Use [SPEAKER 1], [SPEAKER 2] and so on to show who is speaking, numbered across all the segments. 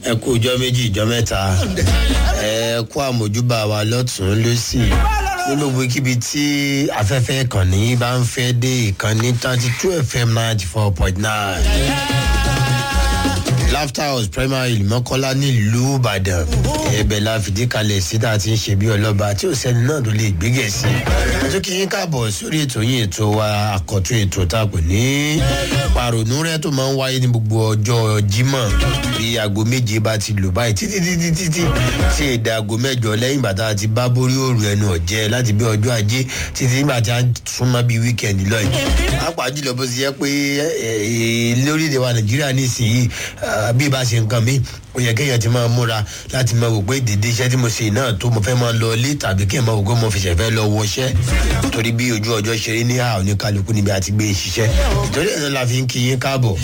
[SPEAKER 1] ẹ kú ìjọ méjì ìjọ mẹ́ta ẹ kú àmójúbà wa lọ́tún lọ́sì ní gbogbo kíbi tí afẹ́fẹ́ ìkànnì bá ń fẹ́ dé ìkànnì thirty two fm ninety four point nine laughter house primary mọ́kànlá nílùú ìbàdàn ẹ̀bẹ̀ la fìdí kalẹ̀ sí tá a ti ń ṣe bí ọlọ́ba tí ò sẹ́ni náà tó lè gbégẹ̀ sí i tó kí yín káàbọ̀ sórí ètò yín ètò wa àkọ́tún ètò tá a pè ní pàrònú rẹ tó máa ń wáyé ní gbogbo ọjọ́ jímọ̀ bí aago méje bá ti lù báyìí títí títí títí sí èdè aago mẹ́jọ lẹ́yìn bàtà ti bá borí òru ẹnu ọ̀jẹ́ láti bí ọjọ́ ajé títí nígbà tí a súnmọ́ bíi wíkẹ̀ndì lọ́yìn pàápàá jùlọ bó ti yẹ pé lórílẹ̀ wa nàìjíríà nísìnyí bí ibà ṣe nǹkan mi ó yẹ kéèyàn ti máa múra láti máa wò pé dèdè iṣẹ́ tí mo ṣe náà tó mo fẹ́ máa lọ ilé tàbí kéèyàn máa wò pé mo fi ṣẹ̀fẹ́ lọ wọṣẹ́ torí bí ojú ọjọ́ ṣe rí ní àwọn oníkálukú níbi àti gbé ṣiṣẹ́ torí ẹ̀ la fi ń kí yín káàbọ̀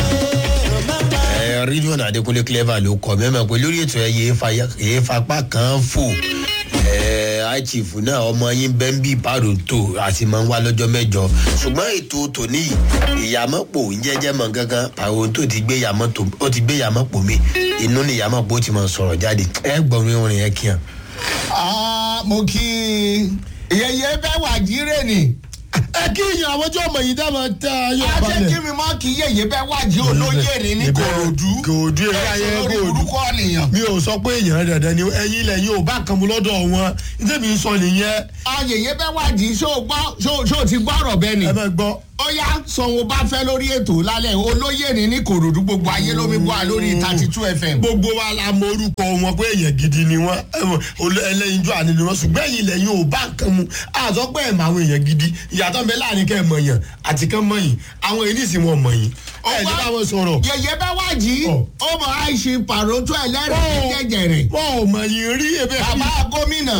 [SPEAKER 1] rídíọ̀nù adékúnlé clever ló kọ mẹ́mọ̀ pé lórí ètò ẹ̀ yéé fapá kan fò àìchìfù náà ọmọ yín bẹ́ńbì pàrọ̀tò àti máa ń wá lọ́jọ́ mẹ́jọ ṣùgbọ́n ètò tòní ìyàmọ́pò ń jẹ́jẹ́ mọ̀ gángan pàrọ̀tò ti gbé ìyàmọ́pò mi inú ni ìyàmọ́pò ti máa sọ̀rọ̀ jáde ẹ gbọ́n orin yẹn kí hàn.
[SPEAKER 2] mo kí yẹyẹ bẹ́ẹ̀ wà jíire ni
[SPEAKER 3] ẹ kí ìyàn àwọn tí ọmọ yìí dábàá tẹ ayọ
[SPEAKER 2] a
[SPEAKER 3] balẹ̀.
[SPEAKER 2] ṣe kí mi mọ kí yẹyẹ bẹ́ẹ̀ wà jí olóyè ni ní korodu
[SPEAKER 3] kòòdù èrè ayé
[SPEAKER 2] lórí
[SPEAKER 3] kòòdù.
[SPEAKER 2] orúkọ nìyàn.
[SPEAKER 3] mi ò sọ pé èèyàn dandan ni ẹyin ilẹ̀ yìí ò bá kan mu lọ́dọ̀ wọn nítorí mi sọ nìyẹn
[SPEAKER 2] ayẹyẹ bẹ́ẹ̀ wà jí ṣó gbọ́ ṣó ṣó ti gbọ́ ọ̀rọ̀ bẹ́ẹ̀ ni.
[SPEAKER 3] ẹ máa gbọ́.
[SPEAKER 2] ó yá sanwó bá fẹ́ lórí ètò lálẹ́ olóyè ni ní korodu gbogbo ayé lómi bọ́ a lórí thirty two fm.
[SPEAKER 3] gbogbo wa la mọ orúkọ wọn pé èèyàn gidi ni wọn ẹlẹ́yinjú àní ni wọn ṣùgbọ́n ẹ̀yin ilẹ̀ yìí ò bá kan mu àtọ́ pé ẹ̀ mọ àwọn èèyàn gidi ìyàtọ̀ ń bẹ láàrin kẹ́ ẹ̀ mọ̀ yàn àti kẹ́ mọ̀ yìí àwọn èyí nìsín wọn mọ̀ yìí ẹ̀ ní bá wọn sọ̀rọ̀
[SPEAKER 2] yẹyẹ bẹ́ẹ̀ wà jí
[SPEAKER 3] Ọ̀.
[SPEAKER 2] ó mọ̀ àìsí pàrótó ẹlẹ́rìí jẹjẹrẹ.
[SPEAKER 3] wọn ò mọ̀ yìí rí ebe.
[SPEAKER 2] bàbá gómìnà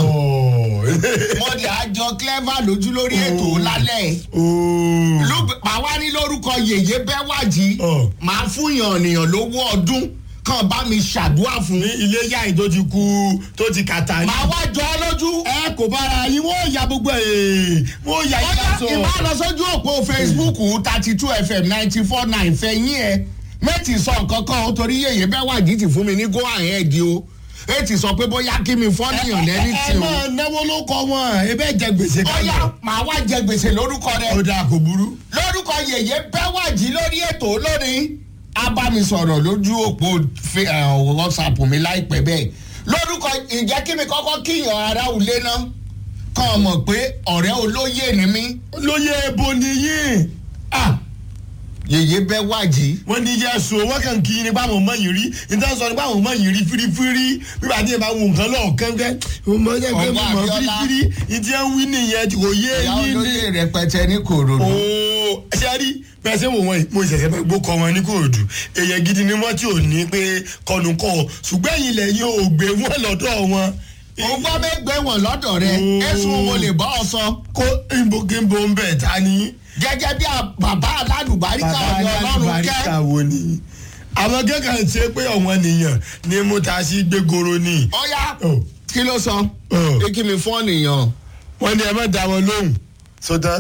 [SPEAKER 2] mo dì àjọ clever lójú lórí ètò lálẹ́ ló- màá wá ní lórúkọ yèyé bẹ́wàjì
[SPEAKER 3] Ọ̀.
[SPEAKER 2] màá fún yàn ènìyàn lówó ọdún kan bá mi ṣàdúrà fún.
[SPEAKER 3] ní ilé yáyìn tó ti kú tó ti kàtà yìí.
[SPEAKER 2] màá wá jọ ọ lójú.
[SPEAKER 3] ẹ kò bára yín wọ́n ya gbogbo ẹ̀ wọ́n ya yín
[SPEAKER 2] bóyá
[SPEAKER 3] lásán.
[SPEAKER 2] ìbá lọ sójú òpó facebook thirty two fm ninety four nine fẹ̀yìn ẹ̀ mẹ́tì sọ nǹkan kan ó torí yèyé bẹ́wàjì ti fún mi ní go ahead o ètì sọ pé bóyá kí mi fọ́ níyàn lẹ́ni
[SPEAKER 3] ẹ
[SPEAKER 2] tí o.
[SPEAKER 3] máa náwó ló kọ wọn ẹ bẹ́ẹ̀ jẹ gbèsè
[SPEAKER 2] bóyá màá wá jẹ gbèsè lórúkọ rẹ.
[SPEAKER 3] ó dáa kò burú.
[SPEAKER 2] lórúkọ yèyé bẹ́wàjì lórí ètò lónìí abámisọ̀rọ̀ lójú òpó fe- eh, whatsapp mi láìpẹ́ bẹ́ẹ̀ lórúkọ ìjẹ́ kí mi kọ́kọ́ kíyàn ara òlé náà kàn mọ̀ pé ọ̀rẹ́ olóyè ni mí
[SPEAKER 3] lóye ebo nìyí.
[SPEAKER 2] Ah, yèyé bẹ́wàjì
[SPEAKER 3] wọ́n ní yẹ so wọ́n kàn kí ni báwọn ọmọ yìí rí níta sọ ni báwọn ọmọ yìí rí fírífírí bíbá tí yẹn bá wo nǹkan lọ́ọ̀kan gẹ́ ọmọ yẹn gbé
[SPEAKER 2] Ọgbọ́n
[SPEAKER 3] mọ̀
[SPEAKER 2] Abíọ́lá.
[SPEAKER 3] fírífírí ìdí ẹ̀ ń wí nìyẹn kò yé
[SPEAKER 2] ìyá
[SPEAKER 3] yín ní.
[SPEAKER 2] olóyè rẹpẹtẹ ní kòròdú
[SPEAKER 3] ooo ṣe rí pẹ̀sẹ̀ wò wọ́n yìí mo ṣẹ̀ṣẹ̀ fẹ́ gbó kọ wọn ní kòòdù èèyàn gidi ni wọ́n tí ò ní pé kọnùkọ ṣùgbọ́n ẹ̀yìn ilẹ̀ yìí ò gbé wọn lọ́dọ̀ wọn.
[SPEAKER 2] òun gbọ́ mẹ́gbẹ́ wọn lọ́dọ̀ rẹ
[SPEAKER 3] Oh.
[SPEAKER 2] ẹ̀sùn wo lè bọ́ ọ sọ
[SPEAKER 3] kó ìbòkèbò ń bẹ̀ ta ni.
[SPEAKER 2] gẹ́gẹ́ bí a- bàbá alálùbáríkà ni ọlọ́run kẹ́
[SPEAKER 3] wo ni. àwọn kẹ́kẹ́ ṣe pé ọ̀wọ́n nìyàn ni mo ta sí gbégoro ni.
[SPEAKER 2] ọ̀ya
[SPEAKER 3] Oh.
[SPEAKER 2] kí ló sọ
[SPEAKER 3] Oh.
[SPEAKER 2] pé kí mi fọ́ nìyàn.
[SPEAKER 3] wọ́n ní ẹ má da wọn lóhùn. sọtán.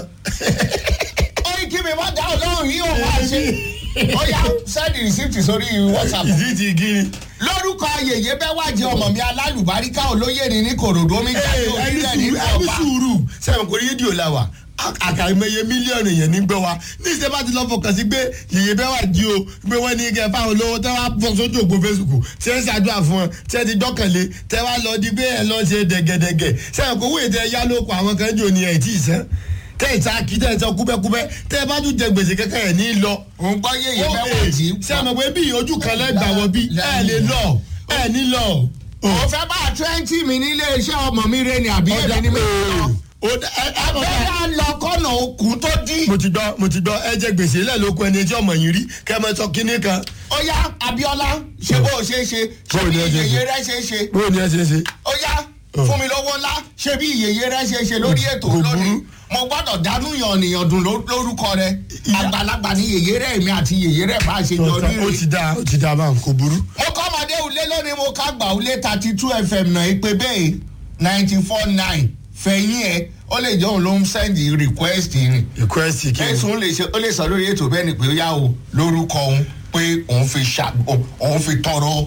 [SPEAKER 2] ó ní kí mi má dá ọlọ́run yìí òun wá ṣe. ó yá sẹ́ẹ̀dì rìsíìtì sórí whatsapp.
[SPEAKER 3] ìdí ti gírí.
[SPEAKER 2] lórúkọ yèyé bẹ́ẹ̀ wá jẹ ọmọ mi alálùbáríkà olóyè ni ní kòròdú omi jáde
[SPEAKER 3] ẹni
[SPEAKER 2] òkìlẹ̀
[SPEAKER 3] sùúrù
[SPEAKER 2] nínú
[SPEAKER 3] ẹni
[SPEAKER 2] ọba.
[SPEAKER 3] sùúrù sẹ́wọ̀n kò rédíò la wà àkàìmọye mílíọ̀nù èèyàn ní gbọ́ wa ní ìṣe bá ti lọ fọkàn sí pé yèyé bẹ́ẹ̀ wà jí o pé wọ́n ní kẹ́ fáwọn olówó tẹ́ wá fọ sójú òpó facebook tí ẹ ń ṣàdúrà fún ọ tí ẹ ti gbọ́kànlé tẹ́ wá lọ di pé ẹ lọ ṣe dẹ̀gẹ̀dẹ̀gẹ̀ sẹ́wọ̀n kò wúyè tẹ́ yá lóko àwọn kan jò ní ẹ̀ tí ì sẹ́ tẹ́ ì ta kí tẹ́ ì sọ kúbẹ́kúbẹ́ tẹ́ ẹ bá tún jẹ gbèsè kẹ́kẹ́ ẹ̀ ní lọ.
[SPEAKER 2] òun gbọ́ yèyé bẹ́ẹ̀ wá jí.
[SPEAKER 3] sẹ́wọ̀n pé bí ojú kan lẹ́gbàá wọ bí ẹ lè lọ ẹ ní lọ.
[SPEAKER 2] òun fẹ́ bá twenty mi nílé iṣẹ́ ọmọ mi rẹ ni àbí èmi ni mi lọ. abẹ́rẹ́ á lọ kọ́nà okùn tó dí.
[SPEAKER 3] mo ti gbọ́ mo ti gbọ́ ẹ jẹ gbèsè lẹ́ẹ̀lóko ẹni tí ọmọ yìí rí kẹ́ ẹ mọ sọ kínní kan.
[SPEAKER 2] ó yá abiola ṣe bó o ṣe é ṣe ṣe
[SPEAKER 3] Báwo
[SPEAKER 2] bí
[SPEAKER 3] ni ẹ ṣe ṣe?
[SPEAKER 2] yèyé rẹ ṣe é ṣe.
[SPEAKER 3] bóyá ni ẹ ṣe é ṣe.
[SPEAKER 2] ó yá fún mi lówó ńlá ṣe bí yèyé rẹ ṣe é ṣe lórí ètò
[SPEAKER 3] Kò
[SPEAKER 2] lónìí
[SPEAKER 3] burú.
[SPEAKER 2] mo gbọ́dọ̀ dánú yan ènìyàn dùn ló- lórúkọ rẹ àgbàlagbà ní yèyé rẹ mi àti yèyé rẹ bá ṣe jọ
[SPEAKER 3] ó
[SPEAKER 2] rírì.
[SPEAKER 3] ti dáa ó ti dáa báwọn kò burú.
[SPEAKER 2] mo kọ́ ọmọdé ulé lónìí mo ká gbà ulé thirty two fm náà ìpè bẹ́ẹ̀ ninety four nine fẹ̀yìn ẹ̀ ó lè jẹ́ òun ló ń sẹ́ndì request rìn
[SPEAKER 3] request kí ni.
[SPEAKER 2] ẹ̀sùn lè ṣe ó lè sọ lórí ètò bẹ́ẹ̀ ni pé ó yá o lórúkọ òun pé òun fi ṣà òun fi tọrọ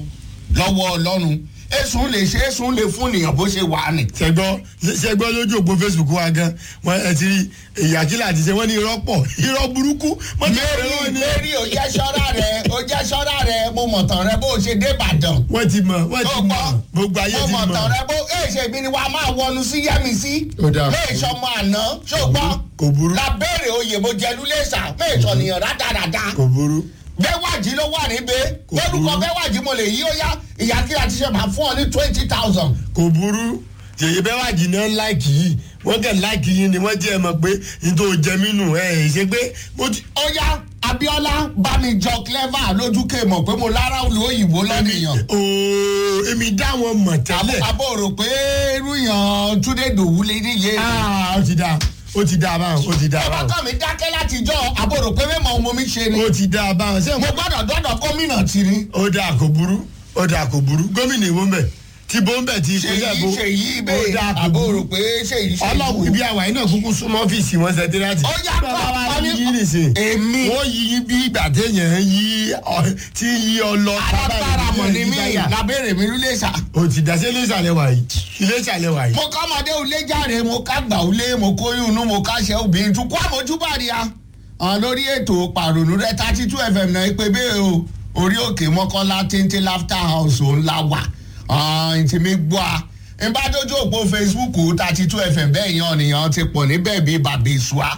[SPEAKER 2] lọ́wọ́ ọlọ́run èsùn lè ṣe èsùn lè fún ènìyàn bó ṣe wà ní.
[SPEAKER 3] sẹgbọ́ sẹgbọ́ lójú òpó facebook wa gan wọn ẹ ti rí ìyàkílà àti ṣe wọn ní irọ́ pọ̀ irọ́ burúkú mọ́tò
[SPEAKER 2] mary
[SPEAKER 3] ìrọ́ ni
[SPEAKER 2] mary ò jẹ́ ṣọ́ra rẹ̀ ò jẹ́ ṣọ́ra rẹ̀ mo mọ̀ tán rẹ bó ṣe dé ìbàdàn.
[SPEAKER 3] wọ́n ti mọ̀ wọ́n ti
[SPEAKER 2] ó
[SPEAKER 3] mọ̀
[SPEAKER 2] gbọ́
[SPEAKER 3] gbogbo ayé
[SPEAKER 2] mo
[SPEAKER 3] ti
[SPEAKER 2] mọ̀ tán
[SPEAKER 3] mọ̀
[SPEAKER 2] rẹ bó èṣe mi ni wàá máa wọnú sí yẹ́mi sí.
[SPEAKER 3] Ó dáa.
[SPEAKER 2] méèṣọ́ ọmọ àná ṣùgbọ́n
[SPEAKER 3] kò burú
[SPEAKER 2] lábẹ́rẹ̀ oyè mo jẹ́lu lẹ́sà méèṣọ́ nìyẹn rádaràda.
[SPEAKER 3] kò burú
[SPEAKER 2] bẹ́wàjì ló wà níbẹ̀
[SPEAKER 3] Kò
[SPEAKER 2] lórúkọ
[SPEAKER 3] burú.
[SPEAKER 2] bẹ́wàjì mo lè yí ó yá ìyá kí láti ṣe máa fún ọ ní twenty thousand.
[SPEAKER 3] kò burú yèyé bẹ́ẹ̀ wá jìnnà láìkì yìí wọ́n kàn láìkì yìí ni wọ́n jẹ́ ẹ mọ̀ pé n tó jẹ mí nù ẹ̀ ẹ̀ ṣe pé mo ti.
[SPEAKER 2] ó yá abiola bámijọ clever lójú ké mọ̀ pé mo lára olú òyìnbó lọ́nìyàn.
[SPEAKER 3] ooo èmi dá wọn mọ̀ tẹ́lẹ̀.
[SPEAKER 2] àbò rò pé irú yàn túndé dòwú lè níye.
[SPEAKER 3] aa ó ti da ó ti da báwọn ó ti da
[SPEAKER 2] bàbá
[SPEAKER 3] báwọn
[SPEAKER 2] kan mi dákẹ́ látijọ́ àbò rò pé mẹ́mọ̀ ọmọ mi ṣe ni.
[SPEAKER 3] ó ti da báwọn ṣé
[SPEAKER 2] mo
[SPEAKER 3] mo.
[SPEAKER 2] gbọ́dọ̀ dọ́dọ̀ gómìnà tì ní.
[SPEAKER 3] ó dáa kò burú ó dáa kò burú gómìnà ìwọ mbẹ tí bó ń bẹ tí
[SPEAKER 2] ṣèyí
[SPEAKER 3] ìpínlẹ̀ bó
[SPEAKER 2] ṣèyí
[SPEAKER 3] ó
[SPEAKER 2] bẹ́ẹ̀
[SPEAKER 3] dáa kò
[SPEAKER 2] àbò
[SPEAKER 3] burú
[SPEAKER 2] rò pé ṣèyí ṣèyí.
[SPEAKER 3] ọlọ́run ibi àwa yìí náà kúkú súnmọ́ ọ́fíìsì wọn sẹ́tírátì.
[SPEAKER 2] Ó yá,
[SPEAKER 3] bàbá wa
[SPEAKER 2] kọ́,
[SPEAKER 3] ní
[SPEAKER 2] kọ́,
[SPEAKER 3] yí nìsín.
[SPEAKER 2] èmi.
[SPEAKER 3] wọ́n yí yín bí ìgbà téèyàn yí ọ- tí yí ọ lọ.
[SPEAKER 2] alágbára mọ̀ ní mí
[SPEAKER 3] Táyà.
[SPEAKER 2] lábẹ́rẹ̀ mi ló lè ṣà.
[SPEAKER 3] o ti dá sí ilé ìsàlẹ̀ wà yìí ilé ìsàlẹ̀ wà yìí.
[SPEAKER 2] mo ká ọmọdé ulé jáde mo ká gbà ulé mo kó inú mo ká ṣe obìnrin tún kó àmójúbàdì a. àwọn lórí ètò pàrònú rẹ thirty two fm náà pé bẹ́ẹ̀ o orí òkè mọ́kànlá téńté laughter house òun la wà ntì mi gbọ́ a. n bá dójú òpó facebook thirty two fm bẹ́ẹ̀ yan nìyẹn ti pọ̀ níbẹ̀ bí bàbá ìṣúà.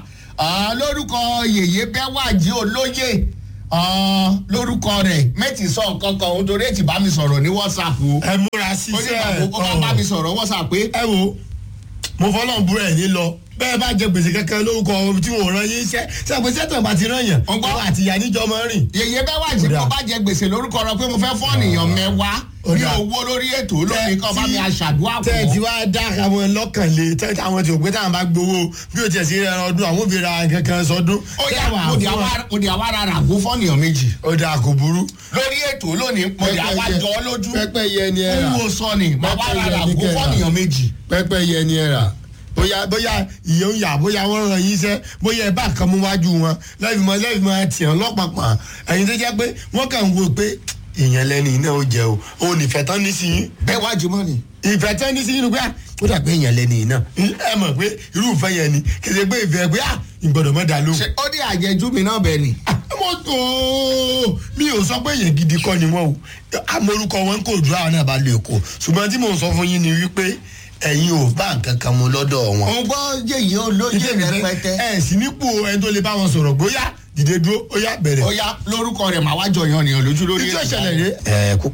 [SPEAKER 2] lórúkọ yèyé bẹ́wàjì olóyè ah, lórúkọ rẹ̀ mẹ́tì sọ nǹkan kan òun torí ètì bá mi sọ̀rọ̀ ní whatsapp o
[SPEAKER 3] ẹ múra
[SPEAKER 2] ó ní
[SPEAKER 3] síṣẹ́
[SPEAKER 2] bàbá ó bá bá mi sọ̀rọ̀ whatsapp pé
[SPEAKER 3] ẹ wo mo fọlọ́n búrọ̀ ẹ̀ ní lọ bẹ́ẹ̀ bá jẹ gbèsè kankan lórúkọ tí wọ́n rán yín iṣẹ́ sẹ́gbẹ́ sẹ́tàn bá ti rán yàn
[SPEAKER 2] Ọgbọ́n.
[SPEAKER 3] ọwọ́ àti ìyá níjọ máa ń rìn.
[SPEAKER 2] yèyé bẹ́ẹ̀ wá jí
[SPEAKER 3] Kódà.
[SPEAKER 2] kó bá jẹ gbèsè lórúkọ rẹ pé mo fẹ́ fọ́ ènìyàn mẹ́wàá ní
[SPEAKER 3] Kódà.
[SPEAKER 2] owó lórí ètò lónìí kan bá mi aṣàdúrà
[SPEAKER 3] tẹ́ ẹ ti
[SPEAKER 2] fún ọ.
[SPEAKER 3] wá dá àwọn lọ́kàn lé tẹ́ àwọn tí ò pé táwọn bá gbowó bí o tiẹ̀ sí ẹran ọdún àwọn òbí ra kankan sọdún.
[SPEAKER 2] ó yá
[SPEAKER 3] tẹ́ wàá
[SPEAKER 2] mo di
[SPEAKER 3] fún
[SPEAKER 2] àwa
[SPEAKER 3] wọn.
[SPEAKER 2] mo di àwa rárá àgbo fọ́nìyàn méjì
[SPEAKER 3] ó dáa kò burú.
[SPEAKER 2] lórí ètò lónìí mo di àwa jọ ọ́ lójú
[SPEAKER 3] pẹ́pẹ́ yẹ ni ẹ rà
[SPEAKER 2] ń wo sọ ni mà wá
[SPEAKER 3] Pẹ́pẹ́
[SPEAKER 2] rárá
[SPEAKER 3] yẹ ni
[SPEAKER 2] àgbo
[SPEAKER 3] kẹ́ rà.
[SPEAKER 2] fọ́nìyàn méjì.
[SPEAKER 3] pẹ́pẹ́ yẹ ni ẹ rà bóyá bóyá ìyẹn ń yà bóyá wọ́n ràn yín iṣẹ́ bóyá ẹ bá kan mú wájú wọn lẹ́yìn mọ́ lẹ́yìn mọ́ tiẹ̀ lọ́pàpà ẹ̀yin tó jẹ́ pé wọ́n kàn ń wo pé èèyàn lẹ́ni iná ó jẹ o ò nífẹ̀ẹ́ tán ní sí yín
[SPEAKER 2] bẹ́ẹ̀ wá jùmọ̀ ni.
[SPEAKER 3] ìfẹ́ tán ní sí yín ni pé ah, ó dà pé èèyàn lẹ́ni iná ẹ mọ̀ pé irú ìfẹ́ yẹn ni kì í ṣe pé ìfẹ́ pé ah, ìgbọ́dọ̀ mọ́ da lóhùn
[SPEAKER 2] ṣe ó dé àjẹjú mi náà bẹ́ẹ̀ ni.
[SPEAKER 3] mo tó mi ò sọ pé èèyàn gidi kọ́ ni wọ́n o amorúkọ wọn kò dúró àwọn náà bá lè kó ṣùgbọ́n tí mò ń sọ fún yín ni wípé ẹ̀yin ò bá nǹkan kan mu lọ́dọ̀ wọn.
[SPEAKER 2] òun gbọ́ yèyé olóyè rẹpẹtẹ.
[SPEAKER 3] ẹ sì nípò ẹni tó lè bá wọn sọ̀rọ̀ bóyá dìde dúró ó yá bẹ̀rẹ̀.
[SPEAKER 2] ó yá lórúkọ rẹ̀ màá wá jọyàn nìyàn lójú lórí
[SPEAKER 3] ìjọ
[SPEAKER 2] ètò.
[SPEAKER 3] ìṣẹ̀lẹ̀ rẹ̀
[SPEAKER 1] ẹ kó